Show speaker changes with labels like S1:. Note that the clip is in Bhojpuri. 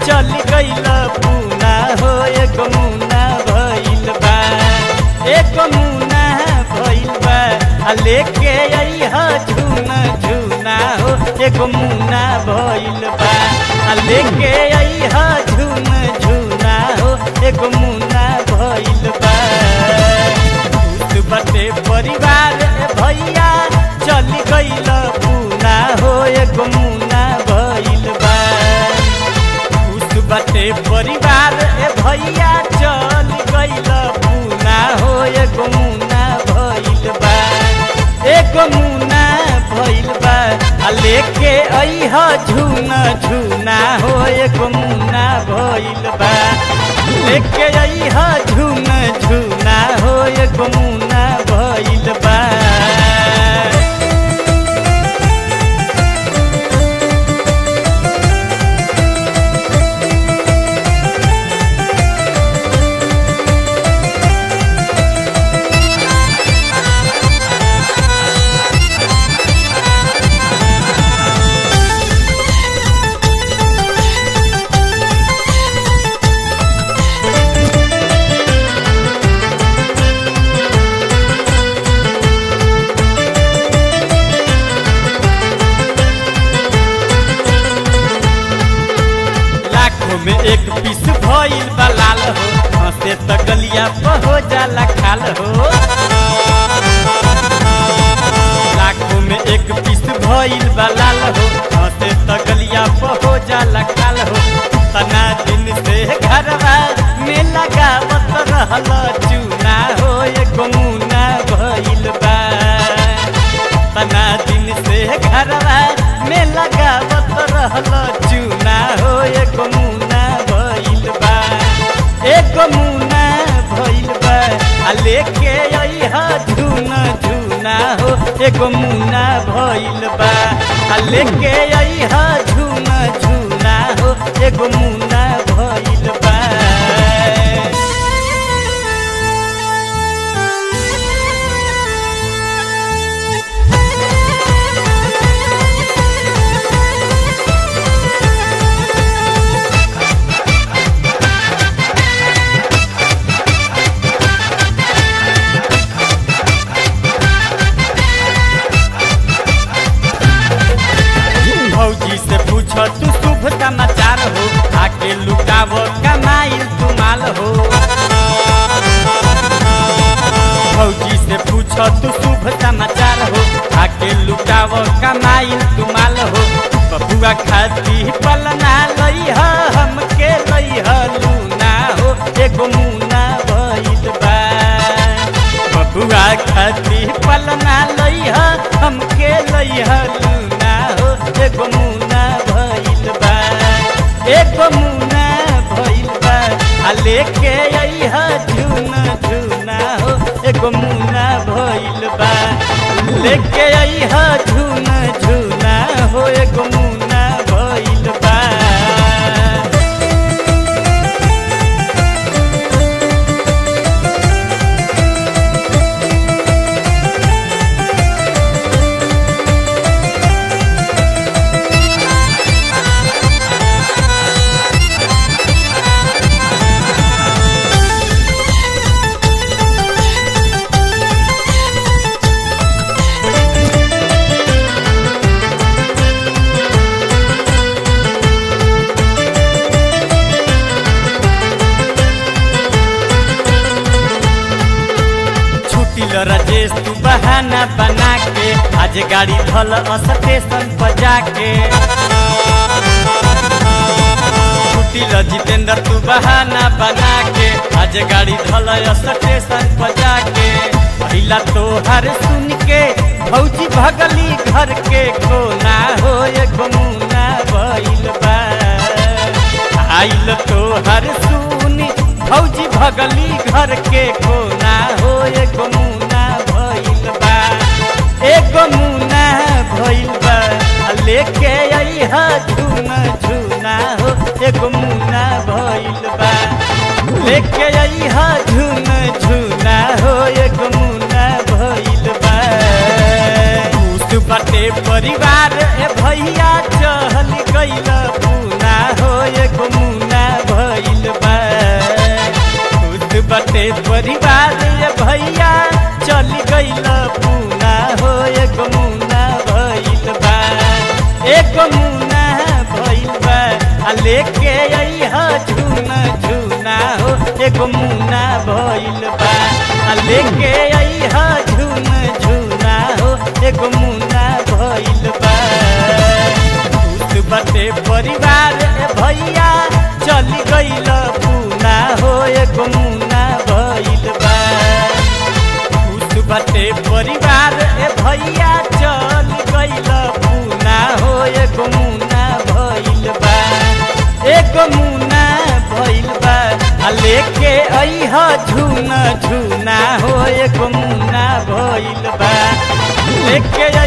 S1: चल गईल पूना हो एक मुना भइल बा एक मुना भइल बा आ लेके अइह झुना झुना हो एक मुना भइल बा आ लेके अइह झुना झुना हो एक मुना भइल बा भूत बटे परिवार ए भैया चल गईल पूना हो एक मुना भइल बा खुश बटे परिवार ए भैया चल गईल पूना हो एक मुना भइल बा एक मुना भइल बा आ लेके अइह झुना झुना हो एक मुना भइल बा लेके अइह झुना झुना हो एक मुना भइल बा लाखों में एक पीस भइल बा लाल हो हंसे त गलिया पर हो जाला खाल हो लाखों में एक पीस भइल बा लाल हो हंसे त गलिया पर हो जाला खाल हो तना दिन से घरवा में लगावत रहल चूना हो एक मुना भइल बा तना दिन से घरवा में लगावत रहल चूना हो एक मुना भइल बा एक मुना भइल बा आ लेके अइह झुना झुना हो एक मुना भइल बा आ लेके अइह झुना झुना हो एक मुना भइल बा भौजी से पूछ तू शुभ समाचार हो आके लुटाव कमाइल तू माल हो भौजी से पूछ तू शुभ समाचार हो आके लुटाव कमाइल तू माल हो बबुआ खाती पलना लइह हमके लइह लूना हो एगो मुना भइल बा बबुआ खाती पलना लइह हमके लइह लूना हो एगो मुना भइल बा एगो मुना भइल बा आ लेके अइह झुना झुना हो एगो मुना भइल बा लेके अइह झुना झुना हो एगो मुना भइल बा छुट्टी ल राजेश तू बहाना बना के आज गाड़ी धल स्टेशन पर जाके छुट्टी ल जितेंद्र तू बहाना बना के आज गाड़ी धल स्टेशन पर जाके पहिला तोहर सुन के भौजी भगली घर के कोना हो एक मुना भइल बा आइल तोहर सुनी भौजी भगली घर के कोना हो एक मुना भइल बा एक मुना भइल बा आ लेके अइह झुना झुना हो एक मुना भइल बा लेके अइह झुना झुना हो एक मुना भइल बा खुश बाटे परिवार ए भैया चहल गइल पूना हो एक मुना बाटे परिवार ये भैया चली गईल पूना हो एक मुना भइल बा एक मुना भइल बा आ लेके अइह झुना झुना हो एक मुना भइल बा आ लेके अइह झुना झुना हो एक मुना भइल बा भूत बाटे परिवार ए भैया चली गईल पूना हो एक मुना भइल बा भूत बाटे परिवार ए भैया चली गईल पूना हो एक मुना भइल बा एक मुना भइल बा आ लेके अइह झुना झुना हो एक मुना भइल बा लेके